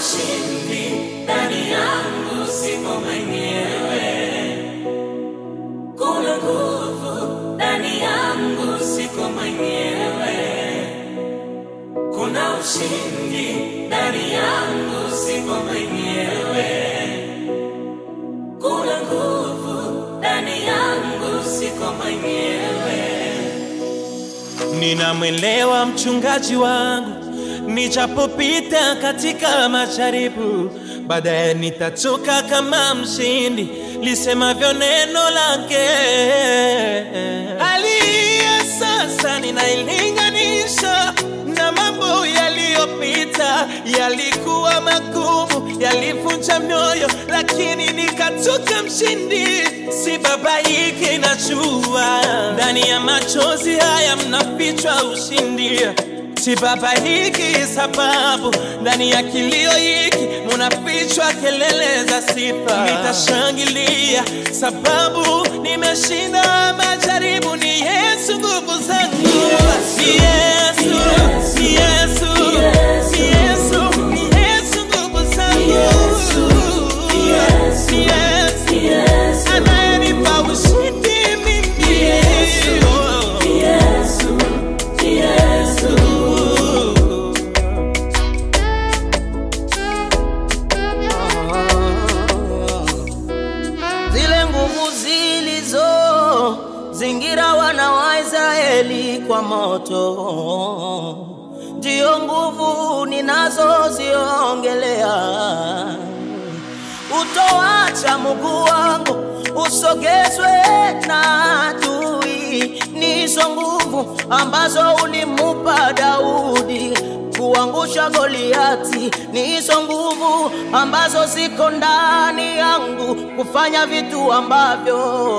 ushindi ndani yangu, siko mwenyewe. Kuna nguvu ndani yangu, siko mwenyewe. Kuna ushindi ndani yangu, siko mwenyewe. Kuna nguvu ndani yangu, siko mwenyewe. Ninamwelewa mchungaji wangu, nichapopita katika majaribu, baadaye nitatoka kama mshindi, lisemavyo neno lake. Aliye sasa ninailinganisha na mambo yaliyopita, yalikuwa magumu, yalivunja mioyo, lakini nikatoka mshindi. Si babaiki, najua ndani ya machozi haya mnafichwa ushindi. Si babaiki, sababu ndani ya kilio hiki munafichwa kelele za sifa. Nitashangilia sababu nimeshinda majaribu. Ni Yesu nguvu zangu, ni Yesu, ni Yesu, ni Yesu, ni Yesu nguvu zangu, ni Yesu anayenipa ushindi mimi. zile nguvu zilizo zingira wana wa Israeli kwa moto, ndiyo nguvu ninazoziongelea. Utoacha mguu wangu usogezwe na adui, ni hizo nguvu ambazo ulimupa Daudi kuangusha Goliati, ni hizo nguvu ambazo ziko ndani yangu kufanya vitu ambavyo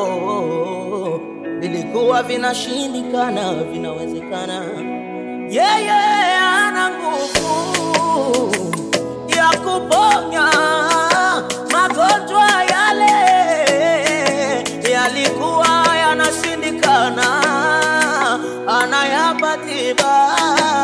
vilikuwa vinashindikana vinawezekana. Yeye ana nguvu ya kuponya magonjwa yale yalikuwa yanashindikana, anayapa tiba.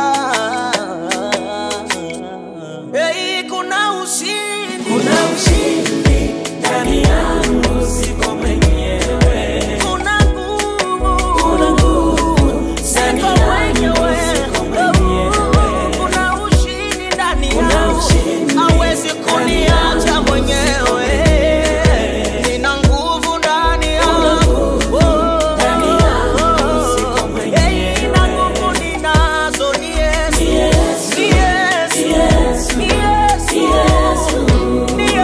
Hey, kuna ushindi, Kuna ushindi ndani yangu, siko mwenyewe. kuna nguvu, Kuna nguvu ndani siko yangu, mwenyewe. siko mwenyewe. Kuna ushindi ndani Kuna yangu, ushindi hawezi ndani kuniacha yangu, mwenyewe. Nina nguvu ndani Kuna yangu, nguvu Oh, ndani yangu, siko mwenyewe. Hey, na nguvu ninazo ni Yesu, Ni Yesu, ni Yesu, ni Yesu, ni Yesu, ni Yesu, ni ni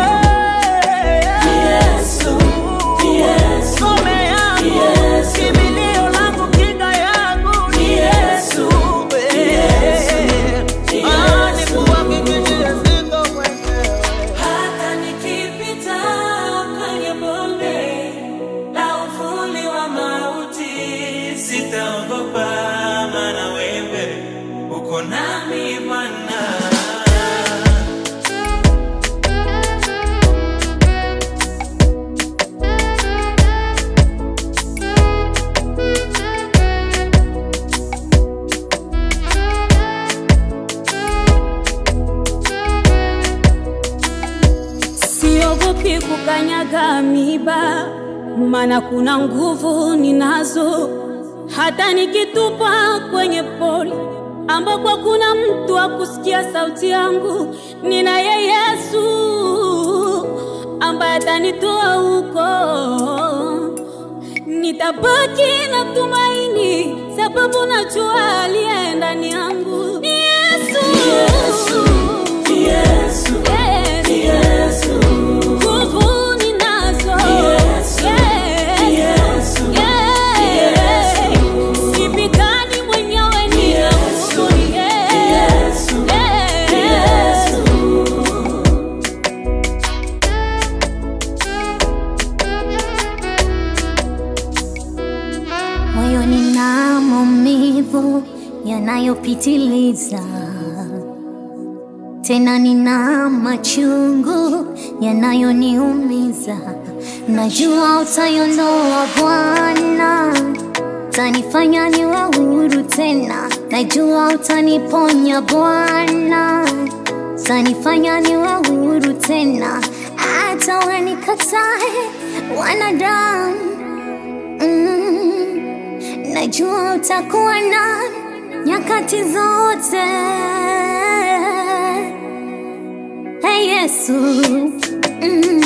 Yesu, ni Yesu, ngome yangu, ni Yesu. kimbilio langu, kinga yangu ni Ni Yesu, Yesu, ni Yesu, ni Ah, Yesu. nikuhakikishie siko mwenyewe. Hata nikipita kwenye bonde la uvuli wa mauti, Sitaogopa, maana wewe uko nami Bwana. Siogopi kukanyaga miba, maana kuna nguvu ninazo. Hata nikitupa kwenye poli ambapo kuna mtu wa kusikia sauti yangu, ninaye Yesu ambaye atanitoa huko. Nitabaki na tumaini, sababu najua aliye ndani yangu ni Yesu. ni Yesu, ni Yesu, Nguvu ninazo. Yesu, ni Yesu, Yeah. Yesu. Sipigani mwenyewe, ni Yesu, Mungu, ni yeye. Yesu, ni Yeah. Yesu. moyoni na maumivu yanayopitiliza, tena nina machungu yanayoniumiza. Najua utaiondoa Bwana, utanifanya niwe huru tena. Najua utaniponya Bwana, tanifanya niwe huru tena, hata wanikatae wanadamu. Mm, najua utakuwa nami nyakati zote. Hey Yesu, mm,